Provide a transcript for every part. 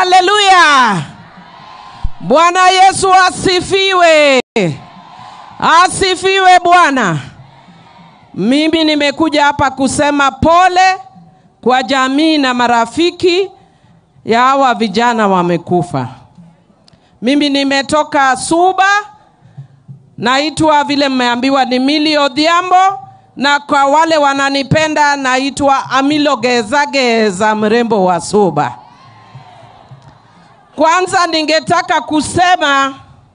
haleluya bwana yesu asifiwe asifiwe bwana mimi nimekuja hapa kusema pole kwa jamii na marafiki ya hawa vijana wamekufa mimi nimetoka suba naitwa vile mmeambiwa ni mili odhiambo na kwa wale wananipenda naitwa amilo gezageza mrembo wa suba kwanza ningetaka kusema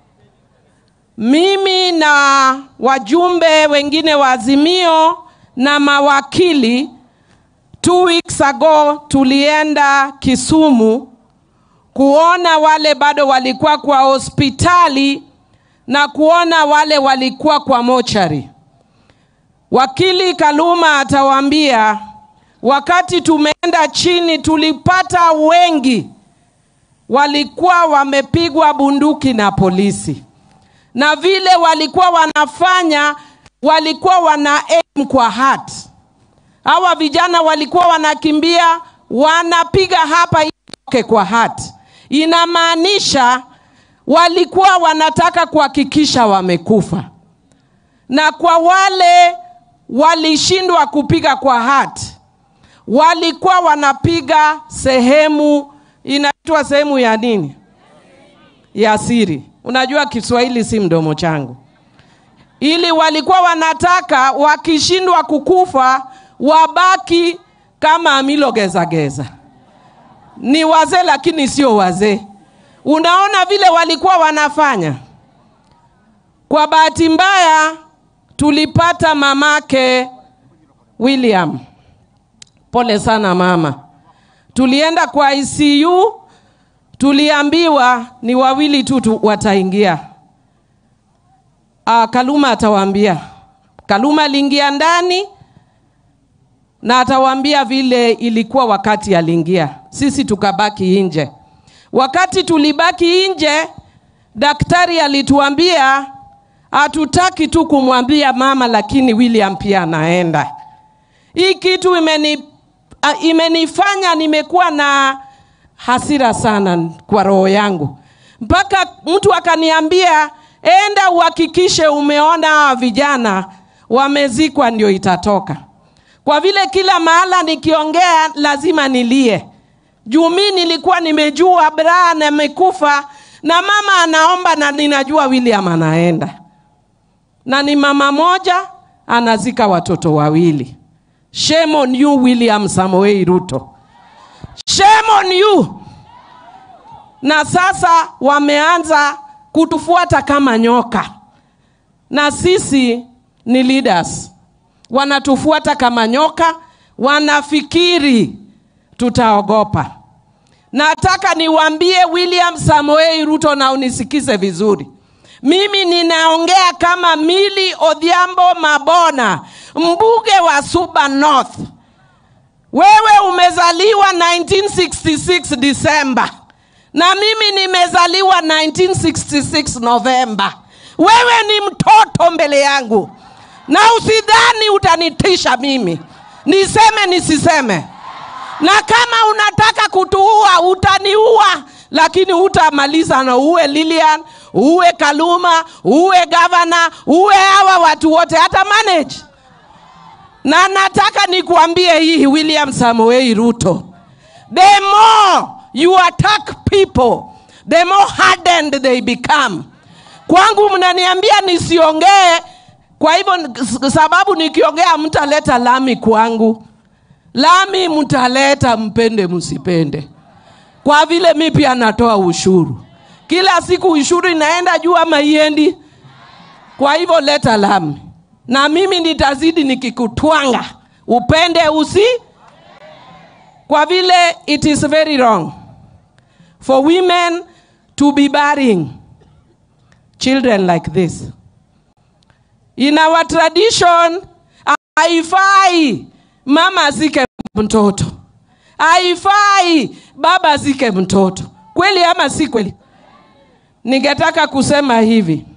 mimi na wajumbe wengine wa Azimio na mawakili two weeks ago tulienda Kisumu kuona wale bado walikuwa kwa hospitali na kuona wale walikuwa kwa mochari. Wakili Kaluma atawaambia, wakati tumeenda chini tulipata wengi walikuwa wamepigwa bunduki na polisi, na vile walikuwa wanafanya, walikuwa wana aim kwa heart. Hawa vijana walikuwa wanakimbia, wanapiga hapa itoke kwa heart. Inamaanisha walikuwa wanataka kuhakikisha wamekufa, na kwa wale walishindwa kupiga kwa heart, walikuwa wanapiga sehemu inaitwa sehemu ya nini? Ya siri. Unajua Kiswahili si mdomo changu. Ili walikuwa wanataka wakishindwa kukufa wabaki kama Amilo Gezageza. Ni wazee lakini sio wazee. Unaona vile walikuwa wanafanya. Kwa bahati mbaya tulipata mamake William. Pole sana mama tulienda kwa ICU, tuliambiwa ni wawili tu tu wataingia. Uh, Kaluma atawaambia. Kaluma aliingia ndani na atawaambia vile ilikuwa wakati aliingia. Sisi tukabaki nje. Wakati tulibaki nje, daktari alituambia hatutaki tu kumwambia mama, lakini William pia anaenda. Hii kitu imeni uh, imenifanya nimekuwa na hasira sana kwa roho yangu, mpaka mtu akaniambia enda uhakikishe umeona hawa vijana wamezikwa, ndio itatoka. Kwa vile kila mahala nikiongea lazima nilie, juu mi nilikuwa nimejua Brian amekufa na mama anaomba, na ninajua William anaenda, na ni mama moja anazika watoto wawili. Shame on you William Samoei Ruto. Shame on you. Na sasa wameanza kutufuata kama nyoka, na sisi ni leaders, wanatufuata kama nyoka, wanafikiri tutaogopa. Nataka niwaambie William Samoei Ruto, na unisikize vizuri. Mimi ninaongea kama Mili Odhiambo Mabona, mbunge wa Suba North. Wewe umezaliwa 1966 Disemba na mimi nimezaliwa 1966 Novemba. Wewe ni mtoto mbele yangu, na usidhani utanitisha mimi, niseme nisiseme. Na kama unataka kutuua utaniua, lakini utamaliza na uwe Lilian, uwe Kaluma, uwe gavana, uwe hawa watu wote, hata manage na nataka nikuambie hii William Samoei Ruto, the more you attack people the more hardened they become. Kwangu mnaniambia nisiongee, kwa hivyo sababu nikiongea mtaleta lami kwangu. Lami mtaleta mpende msipende, kwa vile mi pia natoa ushuru kila siku, ushuru inaenda juu ama iendi? Kwa hivyo leta lami na mimi nitazidi nikikutwanga upende usi, kwa vile it is very wrong for women to be burying children like this. In our tradition, haifai mama azike mtoto, haifai baba azike mtoto. Kweli ama si kweli? Ningetaka kusema hivi